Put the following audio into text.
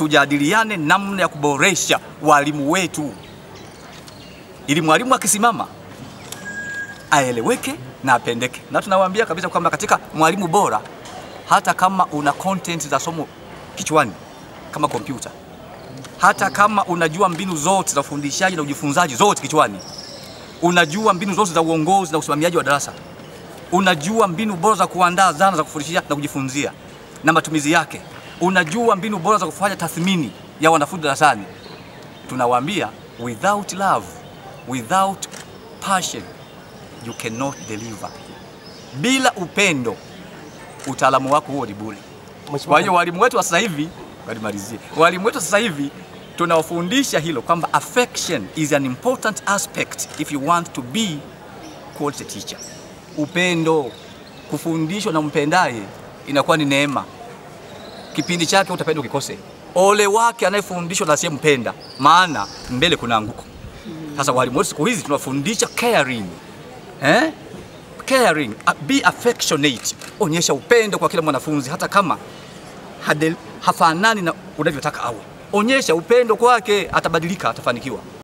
tujadiliane namna ya kuboresha walimu wetu, ili mwalimu akisimama aeleweke na apendeke. Na tunawaambia kabisa kwamba katika mwalimu bora, hata kama una content za somo kichwani kama kompyuta, hata kama unajua mbinu zote za ufundishaji na ujifunzaji zote kichwani, unajua mbinu zote za uongozi na usimamiaji wa darasa, unajua mbinu bora za kuandaa zana za kufundishia na kujifunzia na matumizi yake, unajua mbinu bora za kufanya tathmini ya wanafunzi darasani, tunawaambia without love, without passion you cannot deliver. Bila upendo utaalamu wako huo ni bure. Kwa hiyo walimu wetu wa sasa hivi, walimalizie, walimu wetu sasa hivi tunawafundisha hilo kwamba affection is an important aspect if you want to be quality teacher. Upendo, kufundishwa na mpendaye inakuwa ni neema. Kipindi chake utapenda ukikose. Ole wake anayefundishwa na asiyempenda, maana mbele kuna anguko. Sasa walimu wetu siku hizi tunawafundisha caring eh? Caring, uh, be affectionate. Onyesha upendo kwa kila mwanafunzi hata kama hade, hafanani na unavyotaka awe. Onyesha upendo kwake, atabadilika, atafanikiwa.